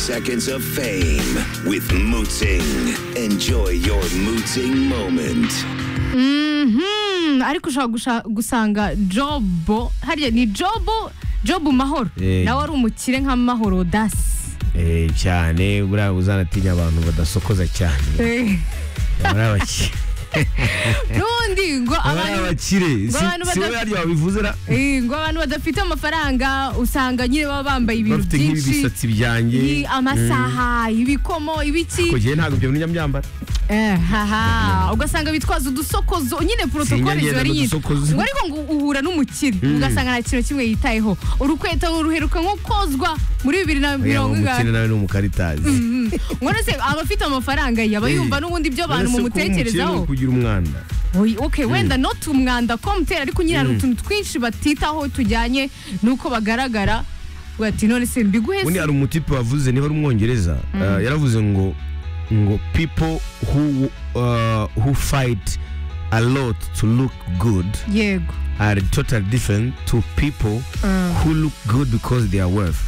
seconds of fame with Mooting. Enjoy your Mooting moment. Mhm. ariko ushobora gusha- gusanga jobo hariya ni jobo jobu mahoro Eh. nawe ari umukire nka mahoro dasi Eh, cyane buriya uzanatinya abantu badasokoza cyane bari abakire n'ubundi ngo bari abantu abakire ngo abantu si wowe badaf- harya wabivuze ra Eh, ngo abantu badafite amafaranga usanga nyine baba bambaye ibintu bafite nk'ibi byinshi bisatsi byanjye Ni amasaha ibikomo ibiki kugiye ntabwo ibyo nijya mbyambara Eh, haha ugasanga bitwaza udusokozo nyine porotokole Sinjya ngenda ziba ari nyinshi n'udusokozo. ngo ariko ngo uhura n'umukire ugasanga nta kintu kimwe yitayeho urukweto ruheruka nko kozwa muri bibiri na Oya, mirongo umukire ingahe nawe ni umukaritazi ngo none se abafite amafaranga ye aba yumva n'ubundi ibyo abantu Uretse kuba mumutekerezaho umukire ni ukugira umwanda Oy, okay wenda not umwanda komutera ariko nyine hari utuntu twinshi batitaho tujyanye n'uko bagaragara Ugira ati none se mbiguhe ubundi se hari umutipe wavuze niba ari umwongereza eh, yaravuze ngo ngo people who uh, who fight a lot to look good yego are totally different to people who look good because they are worth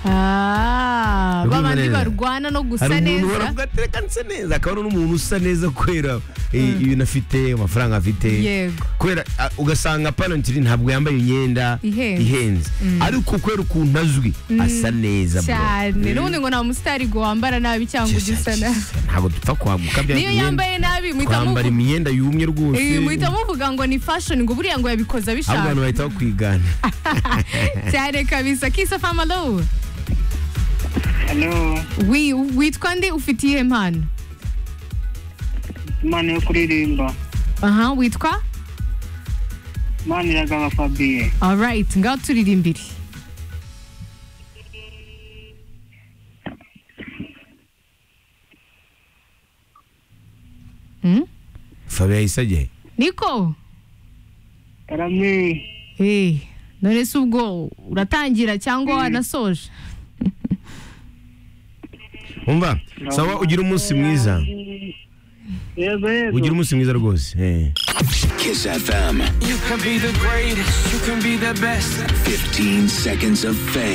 Ah, Urumva babandi neza? barwana no gusa hari umuntu neza baravuga ati reka nse neza akaba ari n'umuntu usa neza kubera eh, ibintu afite amafaranga afite yego kubera ah, ugasanga panotiri ntabwo yambaye imyenda Ihenze. ihenze ariko kubera ukuntu azwi asa neza bro. cyane Mm. n'ubundi ngo nta musitari ngo wambara nabi cyangwa ugisa nabi ntabwo dupfa kwaguka bya niyo yambaye nabi muhita kwambara muvu- imyenda yumye rwose Eh, muhita muvuga ngo ni fashion ngo buriya ngo yabikoze ahubwo abishaka abantu bahita bakwigana cyane kabisa kisa famalo Hano wi witwa nde ufite iyihe mpano imana yo kuririmba aha witwa imana iragaba Fabien alright ngaho turirimbire Hmm? fabiyo yahise ajya he? niko karame Eh, none se ubwo uratangira cyangwa wanasoje umva sawa ugira umunsi mwiza yego ugira yego umunsi mwiza rwose eh. Kiss FM. You can be the greatest, you can be the best. 15 seconds of fame.